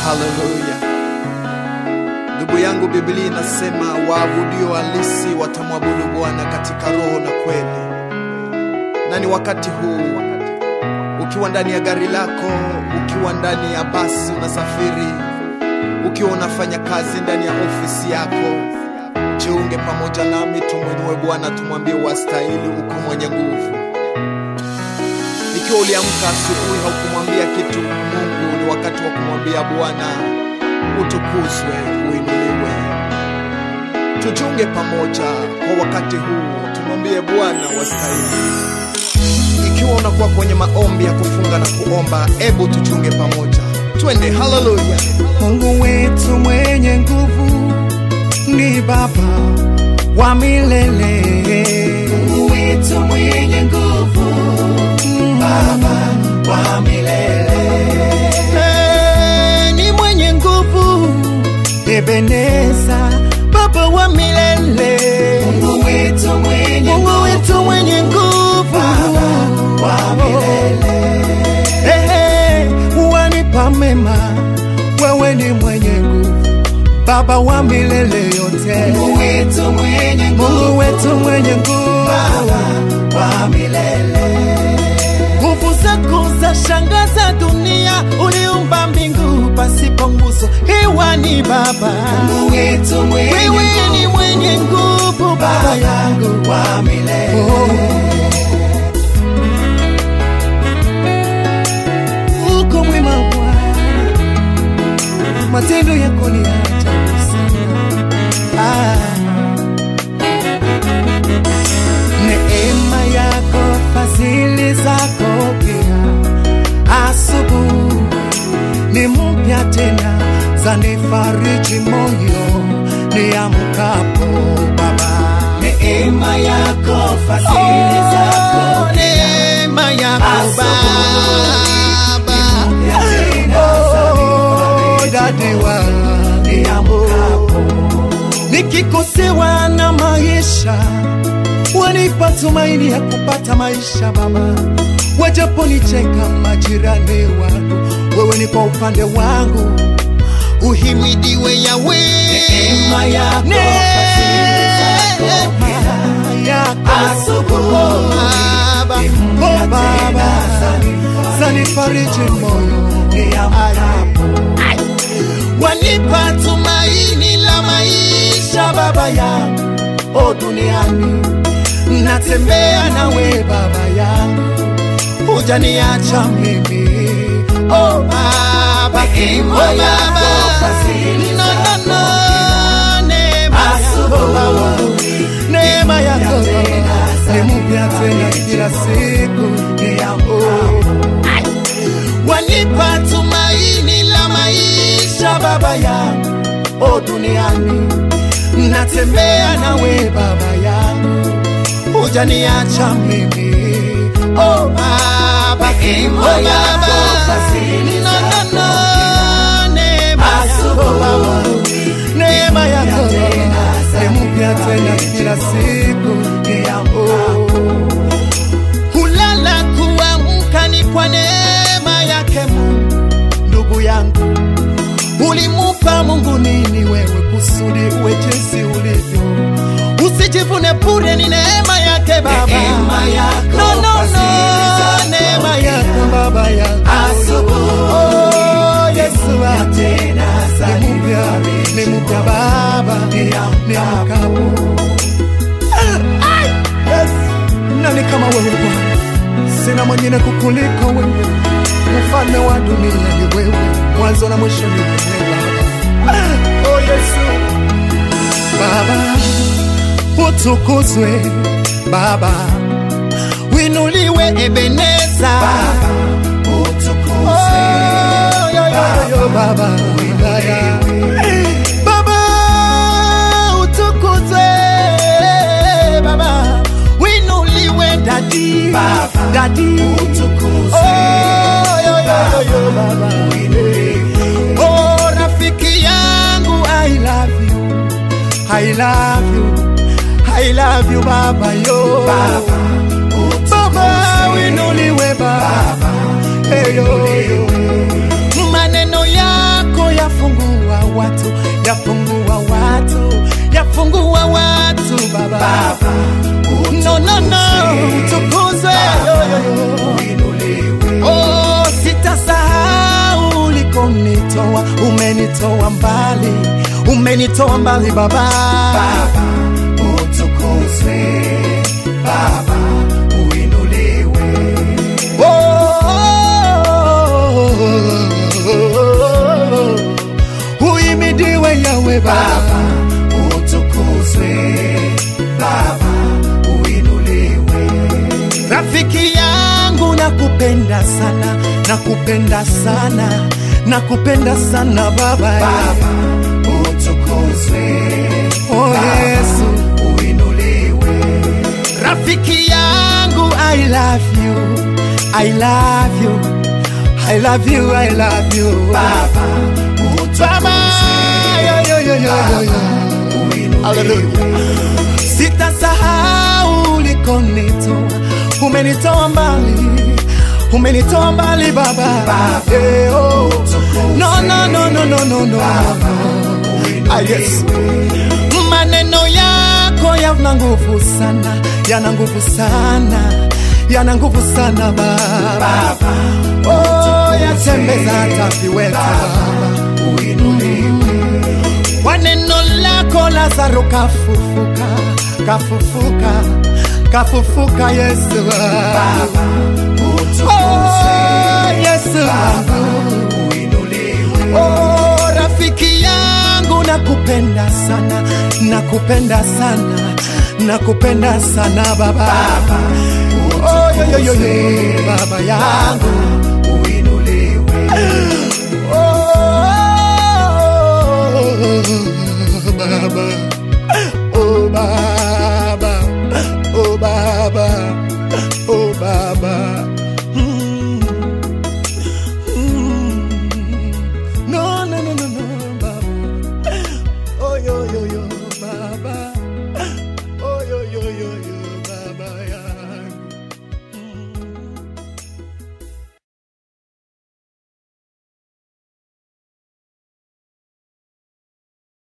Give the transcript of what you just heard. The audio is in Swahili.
Haleluya. Ndugu yangu, Biblia inasema waabudio halisi watamwabudu Bwana katika roho na kweli. Na ni wakati huu, ukiwa ndani ya gari lako, ukiwa ndani ya basi unasafiri, ukiwa unafanya kazi ndani ya ofisi yako, jiunge pamoja nami, tumwinue Bwana, tumwambie wastahili, uko mwenye nguvu. Ikiwa uliamka asubuhi haukumwambia kitu Mungu, ni wakati wa kumwambia Bwana utukuzwe, uinuliwe. Tujiunge pamoja kwa wakati huu, tumwambie Bwana wastahili. Ikiwa unakuwa kwenye maombi ya kufunga na kuomba, ebu tujiunge pamoja, twende. Haleluya! Mungu wetu mwenye nguvu ni Baba wa milele. Mungu wetu mwenye nguvu, Baba wa milele. Eh, ni mwenye nguvu, Ebeneza, Baba wa milele. Mungu wetu mwenye Mungu wetu mwenye nguvu, Baba wa milele. Ehe, wanipa mema, wewe ni mwenye nguvu, Baba wa milele yote. Mungu wetu mwenye nguvu, Mungu wetu mwenye nguvu, Baba wa milele. Nguvu zako za shangaza dunia, uliumba mbingu pasipo nguzo, hewa ni Baba. Mungu wetu mwenye wewe ni mwenye nguvu, Baba yangu wa milele. Oh. uko mwema Bwana, matendo yako ni ya ajabu sana. Ah. Neema yako, fadhili zako pia, asubuhi ni mpya tena, zanifariji moyo niamkapo Baba. Neema yako, fadhili zako pia, neema yako Baba Oh, dadiwa nikikosewa na maisha wanipa tumaini ya kupata maisha Baba, wajaponicheka majirani wangu, wewe ni kwa upande wangu, uhimidiwe Yawe. Neema yako, neema yako Baba, oh Baba, zanifariji moyo Ai. wanipa tumaini la maisha Baba yangu, o duniani natembea nawe Baba yangu, hujaniacha mimi o Baba, o Baba, no, no, no, neema yako Baba, neema yako ni mpya tena kila siku oh wanipa tumaini la maisha Baba yangu, o duniani natembea nawe Baba yangu, hujaniacha mimi o Baba, o Baba, no, no, no, neema yako Baba, neema yako ni mpya tena kila siku oh kulala kuamka ni kwa neema yake Mungu. Ndugu yangu, ulimupa Mungu nini wewe kusudi uwe jinsi ulivyo? Usijivune bure, ni neema yake Baba, neema yako, no, no, no, neema yako Baba yangu. Oh, Yesu wangu, ni mpya, ni mpya Baba, ni mkapo Yes. Nani kama wewe Bwana? Sina mwingine kukuliko wewe, mfalme wa dunia ni wewe, mwanzo na mwisho ni wewe Baba. Oh Yesu, Baba utukuzwe, Baba winuliwe, Ebeneza Baba utukuzwe, oh, yo, yo, yo, Baba winuliwe, Baba utukuzwe, Baba winuliwe, dadi Baba dadi utukuzwe, oh, yo, yo, yo, yo, Baba winuliwe, oh rafiki yangu I love you I love you, I love you baba yo baba, baba winuliwe baba, hey, yo, yo. maneno yako watu, yafungua watu, yafungua watu Baba. Baba, No, no, no, utukuzwe yo, yo, yo. uinuliwe. Oh, sitasahau ulikonitoa, umenitoa mbali, umenitoa mbali Baba. Baba, utukuzwe. Baba, uinuliwe. Oh, uimidiwe Yawe Baba. Baba, utukuzwe. Baba, uinuliwe. Rafiki yangu nakupenda sana, nakupenda sana, nakupenda sana Baba. Baba, utukuzwe. Oh Baba, Yesu. uinuliwe. Rafiki yangu I love you, I love you, I love you, I love you. Baba, Baba, yo, yo, yo, yo, yo, yo. uinuliwe. Hallelujah. Sitasahau ulikonitoa, umenitoa mbali, umenitoa mbali Baba. Baba, Eh, oh. utukuzwe. No, no, no, no, no, no, no. Baba, Ah, yes. uinuliwe. Maneno yako yana nguvu sana, yana nguvu sana, yana nguvu sana Baba. Baba, Oh, yatembeza hata viwete Baba. uinuliwe. Kwa neno lako Lazaro kafufuka, kafufuka, kafufuka Yesu. Baba, utukuzwe. Oh, Yesu. Baba, uinuliwe. Oh, rafiki yangu nakupenda sana, nakupenda sana, nakupenda sana Baba. Baba, Oh, yo, yo, yo, yo, baba yangu